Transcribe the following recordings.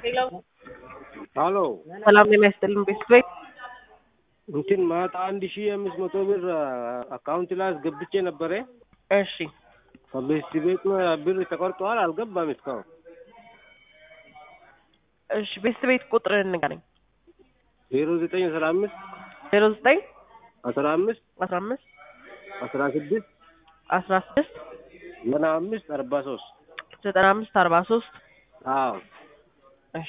ሄሎ አሎ ሰላም ጤና ይስጥልን ቤተሰብ እንትን ማታ አንድ ሺህ አምስት መቶ ብር አካውንት ላይ አስገብቼ ነበረ። እሺ ከቤት ቤት ብር ተቆርጠዋል፣ አልገባም እስካሁን። እሺ ቤተሰብ ቤት ቁጥርህን ንገረኝ ዜሮ ዘጠኝ አስራ አምስት ዜሮ ዘጠኝ አስራ አምስት አስራ አምስት አስራ ስድስት አስራ ስድስት ዘጠና አምስት አርባ ሶስት ዘጠና አምስት አርባ ሶስት አዎ እሺ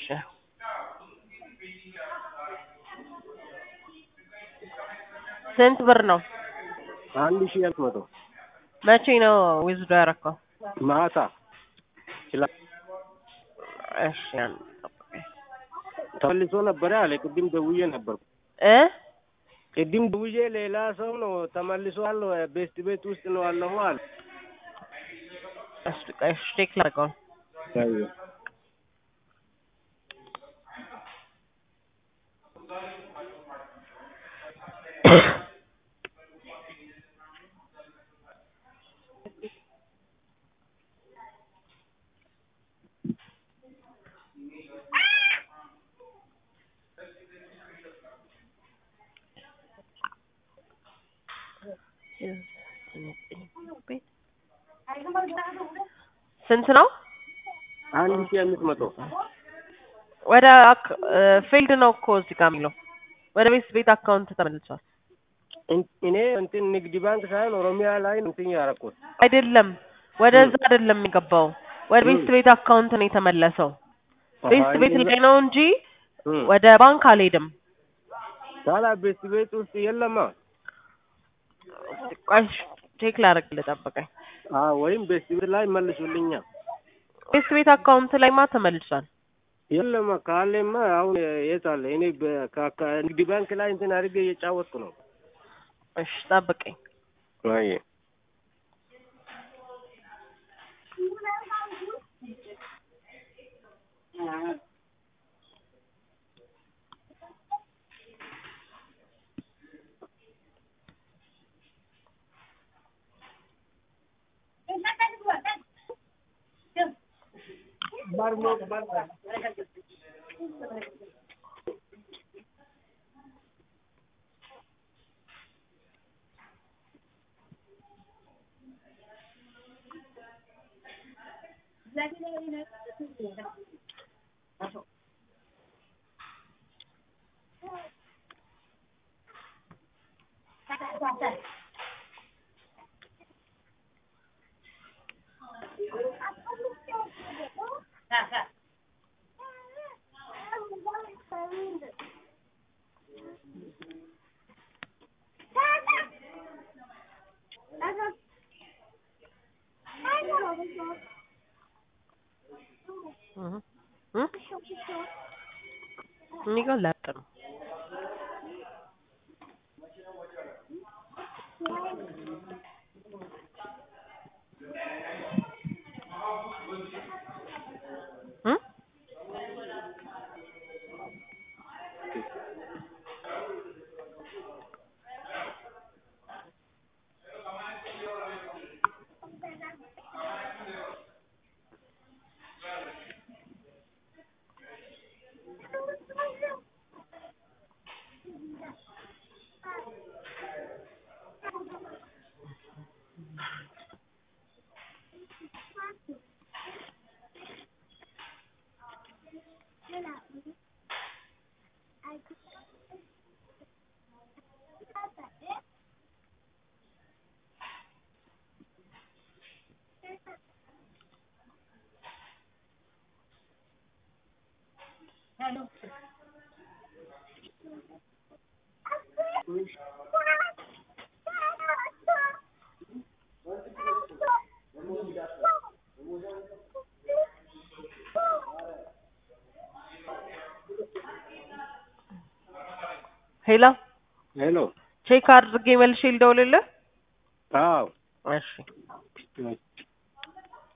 ስንት ብር ነው? አንድ ሺህ አምስት መቶ መቼ ነው ዊዝዶ ያረከው? ማታ ይችላል እሺ አንድ ጠብቀኝ። ተመልሶ ነበረ አለ። ቅድም ደውዬ ነበርኩ። እ ቅድም ደውዬ ሌላ ሰው ነው ተመልሷል፣ ቤስት ቤት ውስጥ ነው አለሁ አለ። እሺ ቆይ እሺ ቼክ ላድርገው። ስንት ነው? አንድ ሺህ አምስት መቶ ወደ ፊልድ ነው እኮ እዚህ ጋር የሚለው ወደ ቤት ቤት አካውንት ተመልሷል። እኔ እንትን ንግድ ባንክ ሳይሆን ኦሮሚያ ላይ ነው እንትን ያደረኩት። አይደለም ወደዛ አይደለም የሚገባው ወደ ቤት ቤት አካውንት ነው የተመለሰው። ቤት ቤት ላይ ነው እንጂ ወደ ባንክ አልሄድም። ታዲያ ቤት ቤት ውስጥ የለማ። ቆይ ቼክ ላደርግልህ ጠብቀኝ። አዎ ወይም ቤት ቤት ላይ መልሱልኛ። ቤት ቤት አካውንት ላይማ ተመልሷል። የለማ ካለማ አሁን የት አለ? እኔ ንግድ ባንክ ላይ እንትን አድርጌ እየጫወትኩ ነው። እሺ ጠብቀኝ። አይ እኔ ጋር ላጥ ነው። ሄሎ ሄሎ ቼክ አድርጌ መልሼ ልደውልልህ። አዎ እሺ